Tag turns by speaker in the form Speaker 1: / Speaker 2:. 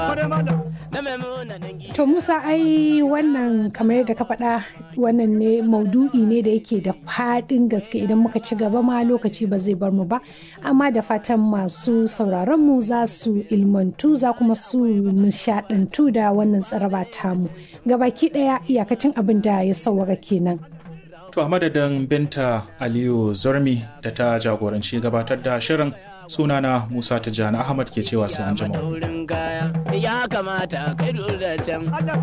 Speaker 1: To Musa ai wannan kamar yadda ka faɗa wannan ne maudu'i ne da yake da faɗin gaske idan muka ci gaba ma lokaci ba zai bar mu ba amma da fatan masu sauraron mu za su ilmantu za kuma su nishaɗantu da wannan tsaraba tamu gabaki ɗaya iyakacin abin da ya sauwaka kenan.
Speaker 2: To a madadin Binta Aliyu Zormi da ta jagoranci gabatar da shirin sunana Musa Tijjani Ahmad ke cewa sai an jima.
Speaker 3: Ya kamata kai da can